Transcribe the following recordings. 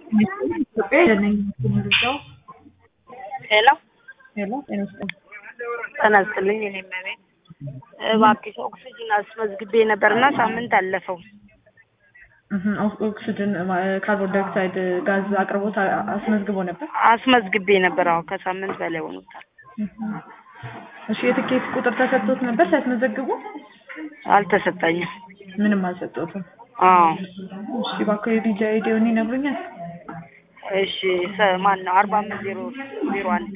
ኢትዮጵያ ነኝ የምገልጸው። ሄሎ ሄሎ ጤና ይስጥልኝ። ጤና ይስጥልኝ። እኔ መቤት እባክሽ ኦክሲጅን አስመዝግቤ ነበርና ሳምንት አለፈው። እህ ኦክ- ኦክስጅን ማ- ካርቦን ዳይኦክሳይድ ጋዝ አቅርቦት አ- አስመዝግቦ ነበር። አስመዝግቤ ነበር። አዎ ከሳምንት በላይ ሆኖታል። እህ እሺ የትኬት ቁጥር ተሰጥቶት ነበር ሲያስመዘግቡ? አልተሰጠኝም። ምንም አልሰጠሁትም። አዎ እሺ እባክዎ የቪዛ አይዲውን ይነግሩኛል? እሺ ሰ- ማን ነው? አርባ አምስት ዜሮ ዜሮ አንድ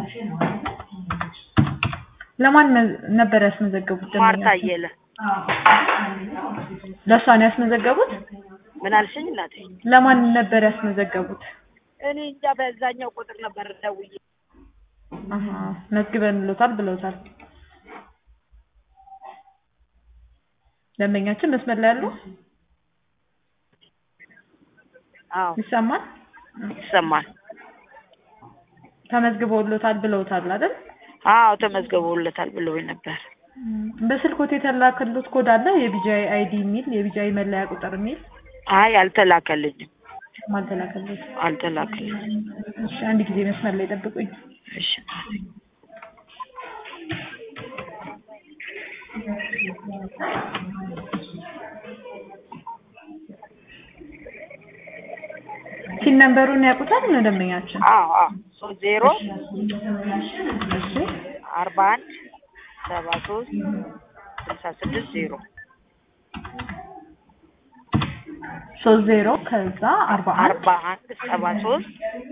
ለማን መ- ነበር ያስመዘገቡት? ማርታ ደንበኛችን? አየለ። ለእሷ ነው ያስመዘገቡት? ምን አልሽኝ እናቴ? ለማን ነበር ያስመዘገቡት? እኔ እንጃ በዛኛው ቁጥር ነበር ደውዬ። አሀ መዝግበንሎታል ብለውታል። ደንበኛችን መስመር ላይ ያሉ አዎ ይሰማል? ይሰማል። ተመዝግበውሎታል ብለውታል አይደል? አዎ ተመዝግበውለታል ብለውኝ ነበር። በስልኮት የተላከሉት ኮድ አለ የቢጂአይ አይዲ የሚል የቢጂአይ መለያ ቁጥር የሚል አይ አልተላከልኝም፣ አልተላከሉት። አልተላከልኝም። እሺ አንድ ጊዜ መስመር ላይ ጠብቁኝ። እሺ ሲን ነምበሩን ያውቁታል ነው ደንበኛችን? አዎ አዎ ሶስት ዜሮ እሺ አርባ አንድ ሰባ ሶስት ስልሳ ስድስት ዜሮ ሶስት ዜሮ ከዛ አርባ አንድ አርባ አንድ ሰባ ሶስት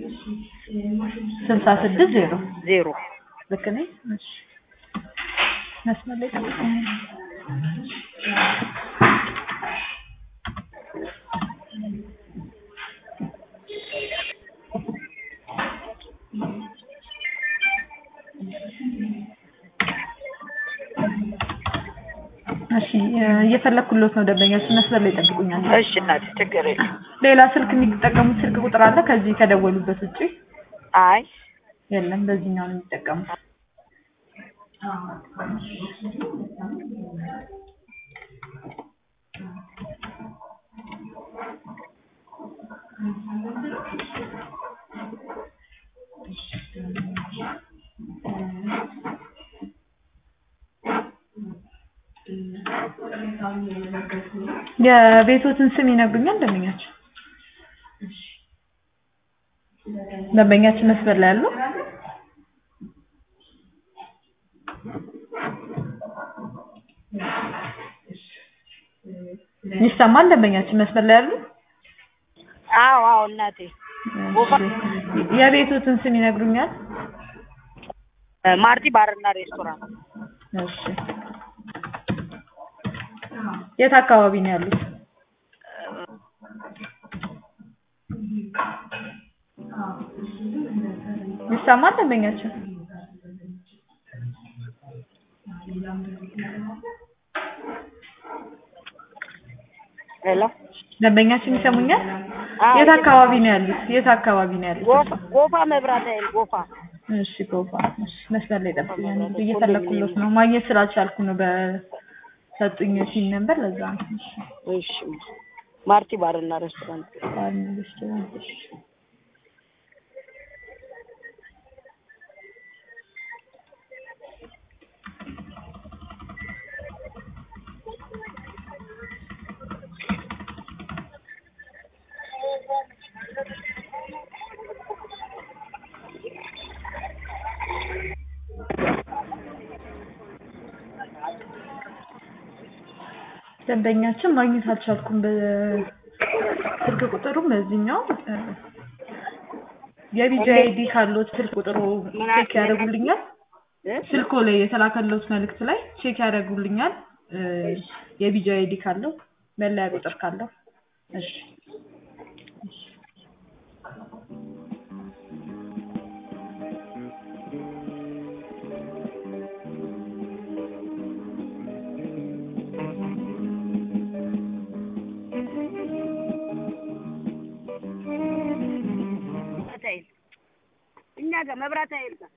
ስልሳ ስድስት ዜሮ ዜሮ ልክ ነኝ? እሺ መስመር ላይ ጠብቁኝ። እሺ እየፈለኩሎት ነው ደንበኛችን መስመር ላይ ጠብቁኛል። እሺ እናቴ ችግር የለም። ሌላ ስልክ የሚጠቀሙት ስልክ ቁጥር አለ ከዚህ ከደወሉበት ውጪ? አይ የለም በዚህኛው ነው የሚጠቀሙት። የቤቶትን ስም ይነግሩኛል ደንበኛችን? ደንበኛችን መስመር ላይ ያሉ ይሰማል? ደንበኛችን መስመር ላይ ያሉ አዎ አዎ እናቴ እሺ። የቤቶትን ስም ይነግሩኛል? ማርቲ ባርና ሬስቶራንት እሺ። የት አካባቢ ነው ያሉት? ይሰማል? ደንበኛችን ሄሎ ደንበኛችን ይሰሙኛል? አዎ፣ የት አካባቢ ነው ያሉት? የት አካባቢ ነው ያሉት? ጎፋ ጎፋ መብራት ኃይል ጎፋ እሺ ጎፋ። እሺ መስመር ላይ ጠብቁኝ። እየፈለኩሎት ነው ማግኘት ስላልቻልኩ ነው በሰጡኝ ሲል ነበር ለዛ ነው። እሺ እሺ ማርቲ ባርና ሬስቶራንት ባል ሬስቶራንት። እሺ ደንበኛችን ማግኘት አልቻልኩም። በስልክ ቁጥሩም በዚህኛው እ፣ የቢጂ አይዲ ካሎት ስልክ ቁጥሩ ቼክ ያደርጉልኛል። እ? ስልኮ ላይ የተላከሎት መልእክት ላይ ቼክ ያደርጉልኛል። እ፣ የቢጂ አይዲ ካለው መለያ ቁጥር ካለው እሺ መብራት ኃይል እኛ ጋር መብራት ኃይል ጋር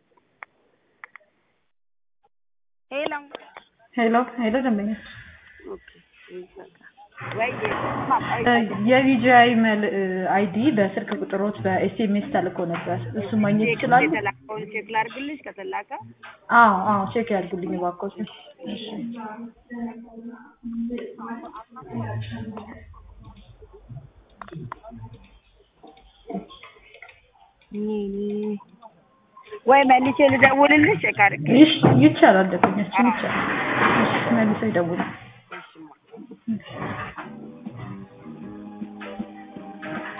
ሄሎ ሄሎ ሄሎ ደንበኛ ኦኬ ወይ የቪጂአይ መል አይዲ በስልክ ቁጥሮት በኤስኤምኤስ ተልኮ ነበር። እሱ ማግኘት ይችላሉ? የተላከውን ቼክ ላድርግልሽ ከተላከ አዎ አዎ፣ ቼክ ያድርጉልኝ እባክዎት። እሺ ወይ መልሼ ልደውልልሽ ቼክ አድርጌ ይሽ ይቻላል፣ ደንበኛችን ይቻላል። እሺ መልሰው ይደውሉ። እሺ